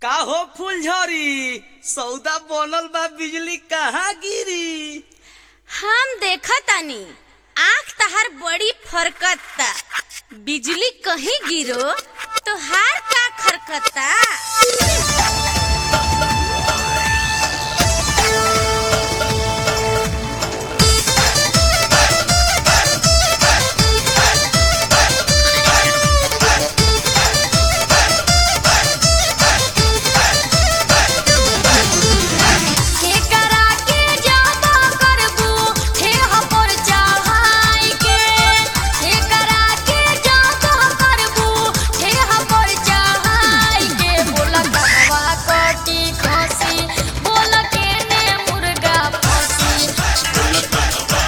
का हो फूलझड़ी सौदा बनल बा बिजली कहाँ गिरी हम देखतानी आँख तहार बड़ी फरकता बिजली कहीं गिरो तो हार का खरकता केकरा के जाबा करबू हे हमर चाहाई के केकरा के जाबा करबू हे हमर चाहाई के बोला कहवा कटी खसी बोला के ने मुर्गा फसी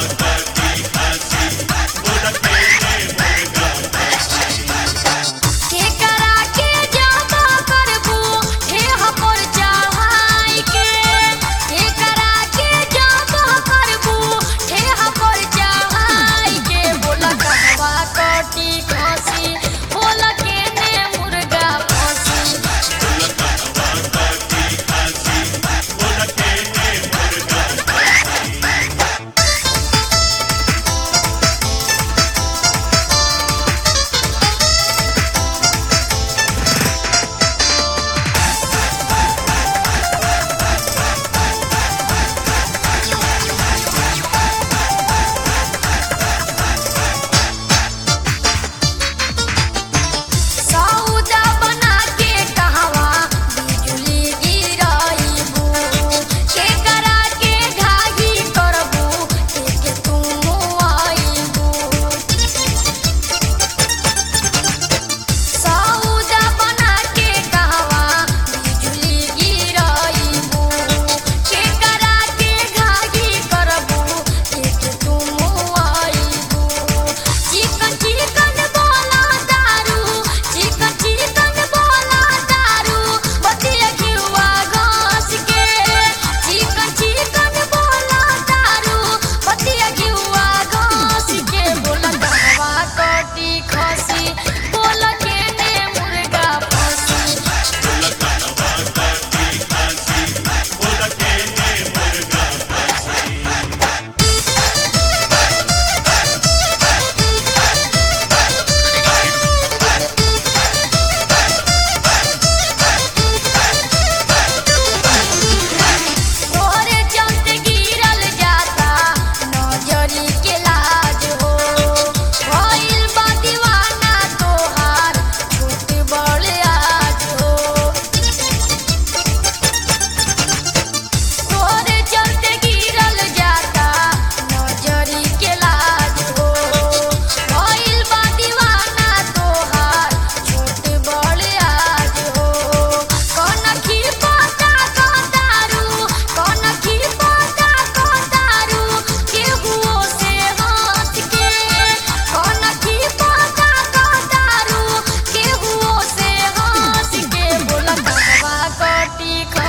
केकरा के जाबा करबू हे हमर चाहाई के केकरा के जाबा करबू हे हमर चाहाई के बोला कहवा कटी खसी बोला के ने मुर्गा फसी सौदा बना के कहवा बिजुली गिराइबू केकरा के घाही करबू के तू आइबू सौदा बना के कहवा बिजुली गिराइबू केकरा के घाही करबू के तू आइबू चिकन चिकन बोला दारू चिकन चिकन बोला दारू बतिया घिउआ घास के चिकन चिकन बोला दारू बतिया घिउआ घास के बोला कहवा कटी खसी बोला के ने मुर्गा फसी तोरे चलते गिरल जाता नजरी के लाज हो भइल बा दीवाना तोहार छूट बड़ आज हो तोरे चलते गिरल जाता नजरी के लाज हो भइल बा दीवाना तोहार छूट बड़ आज हो कनखी पता कतारू कनखी पता कतारू केहुओ से हाथ के कनखी पता कतारू केहुओ से हाथ के बोला कहवा कटी